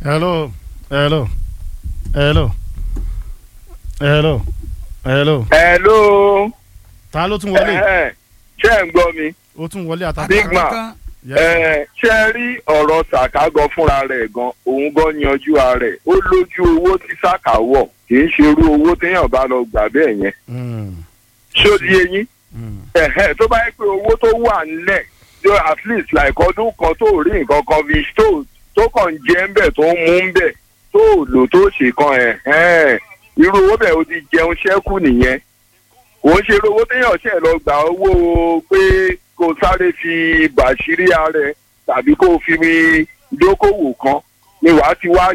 hello hello hello hello hello hello. ta ló tún wọlé Ẹ̀hẹ́n, ṣé ẹ̀ ń gbọ́ mi. ó tún wọlé àtàkùn. Big man. Ẹ, ṣé ẹ rí ọ̀rọ̀ sàká gan fúnra rẹ̀ gan òun gan yanjú ara rẹ̀ ó lójú owó tí sàká wọ̀ kì í ṣe irú owó téèyàn bá lọ gbà bẹ́ẹ̀ yẹn ṣó di eyín ẹ̀hẹ́ tó bá yẹ pé owó tó wà nílẹ̀ yóò at least like ọdún kan tó rí nǹkan kan fi tó tó kàn jẹ́ ń bẹ̀ tó ń mú ń bẹ̀ tó lò tó ṣe kan ẹ̀hẹ́n irú owó bẹ́ẹ̀ ó ti jẹun ṣẹ́kù nìyẹn kò ń ṣe irú owó téèyàn ṣẹ̀ lọ gbà owó pé kó sáré fi bàṣírí ara ẹ̀ tàbí kó fi dókòwò kan ni wàá ti wá